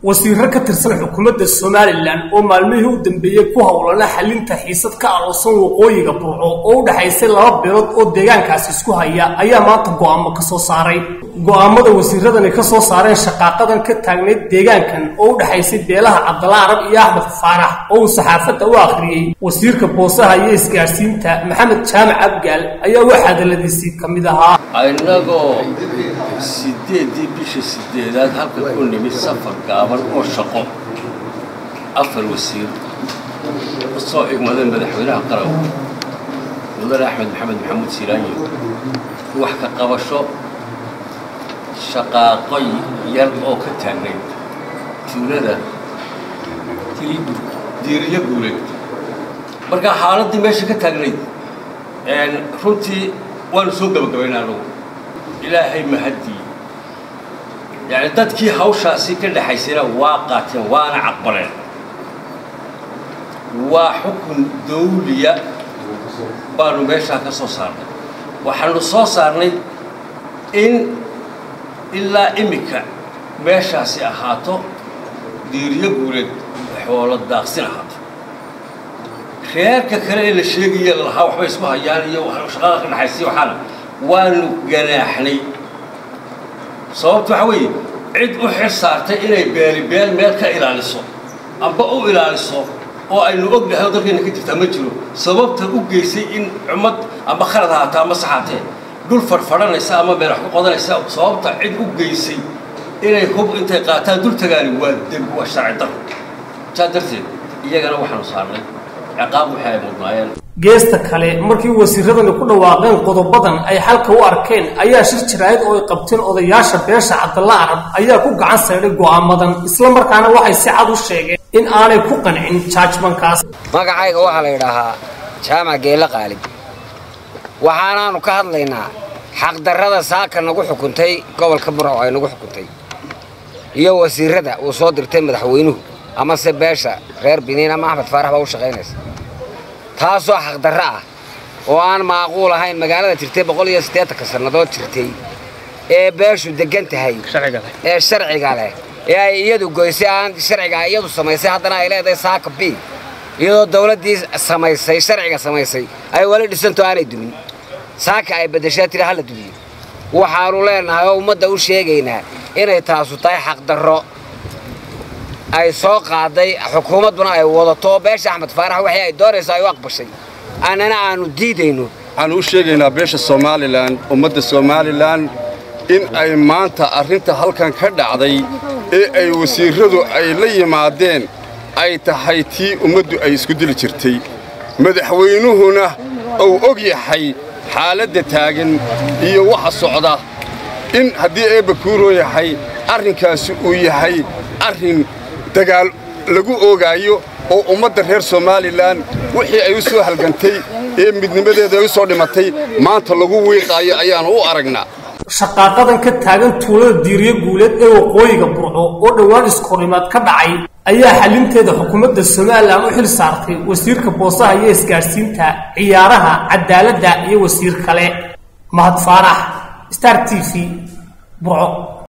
wasiiro ka tirsan xukuumadda somalilan oo maalmihii u dambeeyey ku howlana xalinta xiisad ka aloosan waqooyiga burco oo u dhexaysay laba bilood oo deegaankaasi isku haya ayaa maanta go'aamo ka soo saaray go'aamada wasiiradani ka soo saareen shaqaaqadan ka taagnayd deegaankan oo u dhexaysay beelaha cabdalla arab iyo axmed faarax oo uu saxaafadda u akhriyey wasiirka boosaha iyo isgaadhsiinta maxamed jaamac abgaal ayaa wax hadaladiisii ka mid ahaa innagoo sideeddii bisha sideedaad halka ku nimid safar gaaban oo shaqo afar wasiir soo igmaday madaxweynaha qaranka mudane axmed maxamed maxamuud siiraanyo wax ka qabasho shaqaaqo yar oo ka taagnayd tuulada diiriyo guuleed markaa xaaladdii meesha ka taagnayd runtii waanu soo gabagabayna anugu ilaahay mahaddii yacni dadkii hawshaasi ka dhexaysayna waa qaateen waana caqbaleen waa xukun dawliya baanu meeshaa ka soo saarnay waxaanu soo saarnay in ilaa iminka meeshaasi ahaato diiriyo guuleed xoolo daaqsin ahaato reerka kale ee la sheegaya lahaa waxbay isku hayaan iyo shaqada ka dhexaysay waxaana waanu ganaaxnay sababta waxaa weeye cid u xil saartay inay beeli beel meel ka ilaaliso amba u ilaaliso oo aynu ognahay oo dalkayna ka jirtaa ma jiro sababta u geysay in cumad amba khalad ahaata ama saxaatee dhul fadhfadhanaysa ama meel wax ku qodanaysa sababta cid u geysay inay hub intay qaataan dul tagaani waa dembi waa sharci daro saa darteed iyagana waxaanu saarnay ciqaab wixii ay mudnaayeen geesta kale markii wasiiradani ku dhawaaqeen qodobadan ay xalka u arkeen ayaa shir jiraayad oo ay qabteen odayaasha beesha cabdalla arab ayaa ku gacan saydhay go'aamadan isla markaana waxay si cad u sheegeen in aanay ku qancin jaajmankaas magacayga waxaa la yidhaahaa jaamac geelle qaalib waxaanaannu ka hadlaynaa xaqdarrada saaka nagu xukuntay gobolka burco ay nagu xukuntay iyo wasiirada uu soo dirtay madaxweynuhu amase beesha reer biniin ama axmed faarax baa u shaqaynaysa taasoo xaqdarro ah oo aan maaquul ahayn magaalada jirtay boqol iyo siddeetanka sannadood jirtay ee beeshu deggan tahay ee sharciga leh ee ay iyadu goysay aan sharciga iyadu samaysay haddana ay leedahay saaka b iyadoo dawladdii samaysay sharciga samaysay ay weli dhisanto aanay dumin saaka ay beddeshaa tiri hala dumiyo waxaannu leennahay oo ummadda u sheegaynaa inay taasu tahay xaqdarro ay soo qaaday xukuumadduna ay wadato oo beesha axmed faarax waxii ay doonayso ay u aqbashay annana aannu diidayno waxaannu u sheegaynaa beesha somalilan ummadda somalilan in ay maanta arrinta halkan ka dhacday ee ay wasiirradu ay la yimaadeen ay tahay tii ummaddu ay isku dili jirtay madaxweynuhuna uu og yahay xaaladda taagan iyo waxa socda in haddii eebba kuuroo yahay arrinkaasi uu yahay arrin dagaal lagu oogaayo oo ummadda reer somalilan wixii ay u soo halgantay ee midnimadeeda ay u soo dhimatay maanta lagu wiiqaayo ayaannu u aragnaa shaqaaqadan ka taagan tuulada diiriyo guuleed ee waqooyiga burco oo dhowaan iskorimaad ka dhacay ayaa xalinteeda xukuumadda somalilan u xil saartay wasiirka boosaha iyo isgaadhsiinta ciyaaraha cadaaladda iyo wasiir kale mahad faarax star t v burco